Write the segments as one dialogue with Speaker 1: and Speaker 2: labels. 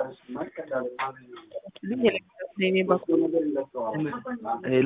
Speaker 1: ሄሎ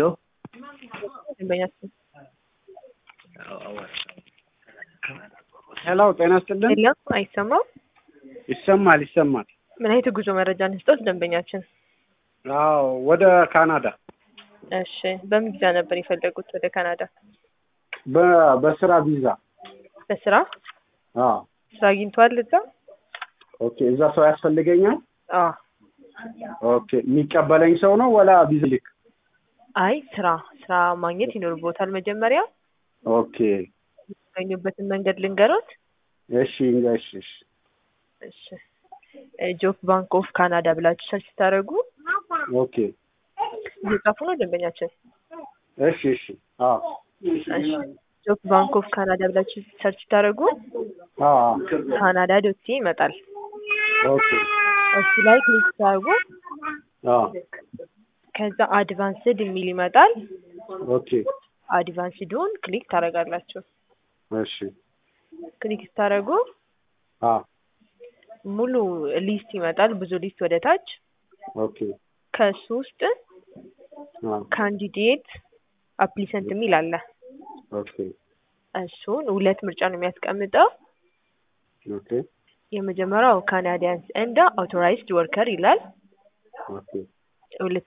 Speaker 2: ሄሎ ጤና ይስጥልን።
Speaker 3: የለም አይሰማም።
Speaker 2: ይሰማል ይሰማል።
Speaker 3: ምን አይነት የጉዞ መረጃ እንስጠት ደንበኛችን?
Speaker 2: አዎ ወደ ካናዳ
Speaker 3: እሺ በምን ቪዛ ነበር የፈለጉት ወደ ካናዳ?
Speaker 2: በ- በስራ ቪዛ።
Speaker 3: በስራ
Speaker 2: አዎ
Speaker 3: ስራ አግኝተዋል እዛ?
Speaker 2: ኦኬ። እዛ ሰው ያስፈልገኛል?
Speaker 3: አዎ
Speaker 2: ኦኬ። የሚቀበለኝ ሰው ነው ወላ ቪዛ ልክ?
Speaker 3: አይ ስራ ስራ ማግኘት ይኖርቦታል መጀመሪያ።
Speaker 2: ኦኬ።
Speaker 3: የሚገኙበትን መንገድ ልንገሮት።
Speaker 2: እሺ እሺ እሺ
Speaker 3: እሺ ጆብ ባንክ ኦፍ ካናዳ ብላችሁ ሰርች ስታደርጉ
Speaker 2: ኦኬ።
Speaker 3: እየጻፉ ነው ደንበኛችን።
Speaker 2: እሺ እሺ አዎ
Speaker 3: እሺ ጆብ ባንክ ኦፍ ካናዳ ብላችሁ ሰርች ስታደርጉ
Speaker 2: አዎ
Speaker 3: ካናዳ ዶት ሲኤ ይመጣል።
Speaker 2: ኦኬ።
Speaker 3: እሱ ላይ ክሊክ ስታደርጉ
Speaker 2: አዎ
Speaker 3: ከዛ አድቫንስድ የሚል ይመጣል።
Speaker 2: ኦኬ።
Speaker 3: አድቫንስዱን ክሊክ ታደርጋላችሁ።
Speaker 2: እሺ
Speaker 3: ክሊክ ስታደርጉ
Speaker 2: አዎ
Speaker 3: ሙሉ ሊስት ይመጣል። ብዙ ሊስት ወደ ታች
Speaker 2: ኦኬ።
Speaker 3: ከሱ ውስጥ
Speaker 2: አዎ
Speaker 3: ካንዲዴት አፕሊሰንት የሚል አለ።
Speaker 2: ኦኬ
Speaker 3: እሱን ሁለት ምርጫ ነው የሚያስቀምጠው።
Speaker 2: ኦኬ
Speaker 3: የመጀመሪያው ካናዲያንስ እንደ አውቶራይዝድ ወርከር ይላል።
Speaker 2: ኦኬ
Speaker 3: ሁለት